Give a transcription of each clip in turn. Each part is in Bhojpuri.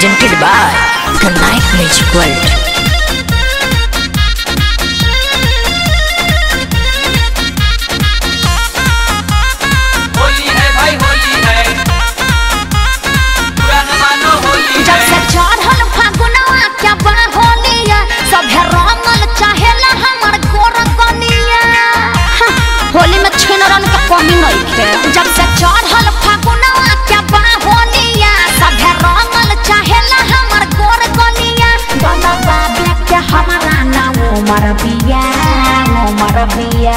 presented by the Night Magic World. Holi है भाई होली है पुराना मानो होली जब से है चढ़ल फागुनवा क्या बा होलिया सभे रंगल चाहेला हमर गोर कनिया हाँ, होली में छिनरन के कमी नहीं थे जब से चढ़ल फागुनवा क्या बा होलिया सभे रंगल चाहेला हमर गोर कनिया गला बाबे के हमारा ना उमर बिया उमर बिया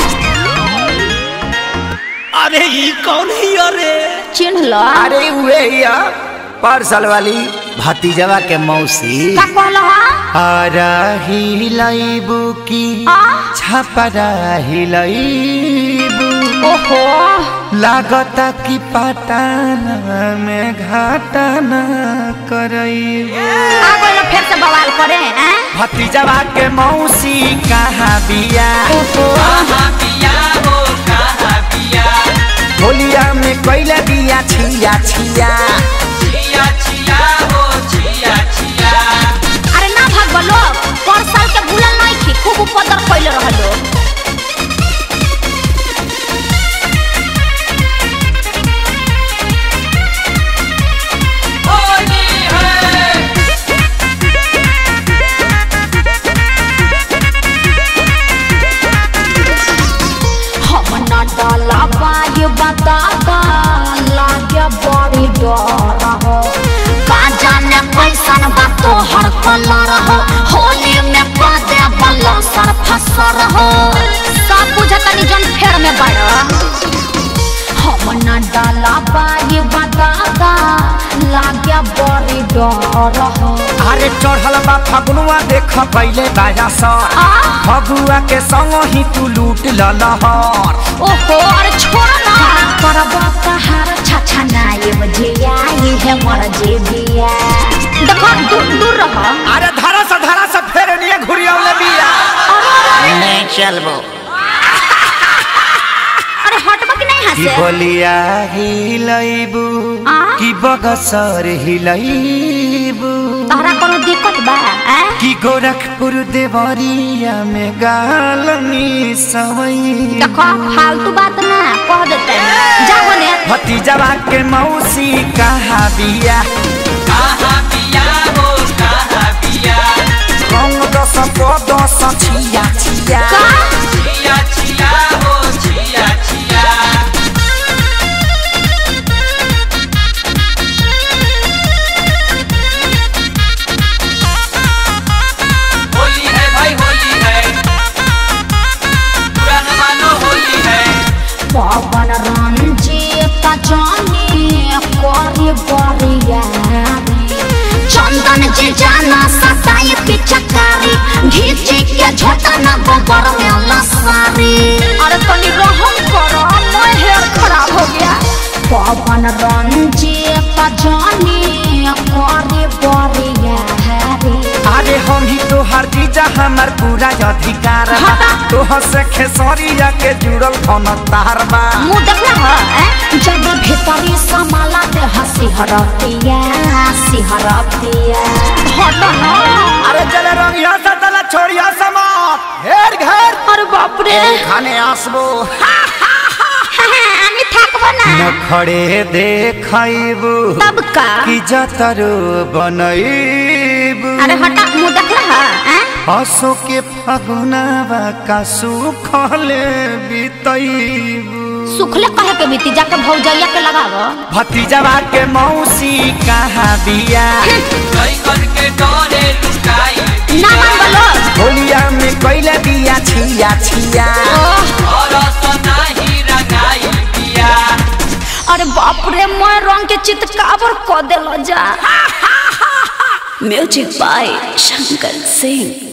अरे ये कौन है अरे चिन्ह लो अरे वे या पार्सल वाली भतीजवा के मौसी का कहलो हा आरा हिलाइबू की आ? छपरा हिलाइबू ओहो लागता कि पटाना में घाटाना करइबू आ गइल फिर से बवाल करे हैं भतीजवा के मौसी कहाँ बिया कहाँ पिया हो कहाँ पिया होलिया में कैला बिया छिया छिया छिया छिया हो छिया छिया अरे ना भागो लोग पर साल के भूलल नहीं थी खूब उपद्र कैले रहलो होली है हम ना डाला बाय बताता लागे बड़ी डर हो का जाने कैसन बा तोहर कलर हो होली में पादे बल्ला सर फसर हो सब बुझतनी जन फेर में बड़ा हम ना डाला बाय बताता लागे बड़ी डर हो अरे चढ़ल बा फगुआ देख पहले बाया सर आ? फगुआ के संग ही तू लूट ललहर ओहो अरे छोड़ ना करबा तहार छछा नाये बजिया ये है मर जेबिया देखो दूर दूर रह अरे धरा से धरा से फेर निये घुरियावले बिया नहीं चलबो अरे हटबा कि नहीं की हंसे बोलिया हिलैबू आ? की बगसर हिलैबू तहरा कोनो दिक्कत बा हैं की गोरखपुर देवरिया में गालनी सवई देखो फालतू बात ना कह देते जा बोले भतीजवा के मौसी कहाँ बिया कहाँ पिया हो कहाँ पिया रंग दस को दस छिया छिया का छिया छिया हो छिया छिया होली है भाई होली है पुराना मानो होली है पवन रंजीत जानी करी बरिया चंदन जे जाना सताई पिचकारी घीचे के झोटा ना गोबर में लसारी अरे तनी रहम करो मैं हेयर खराब हो गया पवन रंजीत जानी करी बरिया अरे हम ही तो हर चीज हमार पूरा अधिकार बा हटा। तोह से खेसरिया के जुड़ल कौन तार बा मुंह देखना है हैं? जब भीतरी समाला ते हंसी हरतिया हंसी हरतिया हट ना अरे चले रंगिया से तला छोड़िया समात घेर घेर अरे बाप रे खाने आसबो আমি থাকবো না नखड़े देखैबू तब का की जतरो बनैबू अरे हटा मुंह देखला है हसो के फगुनावा का सुखले बितैबू सुखले कहे के बीती जाके भौजैया के लगावो भतीजवा के मौसी कहाँ बिया कई करके डरे लुकाई ना मान बोलो होलिया में कैला बिया छिया छिया और सनाही रंगाई पिया अरे बाप रे मैं रंग के चितकाबर क देलो जा Music by Shankar Singh.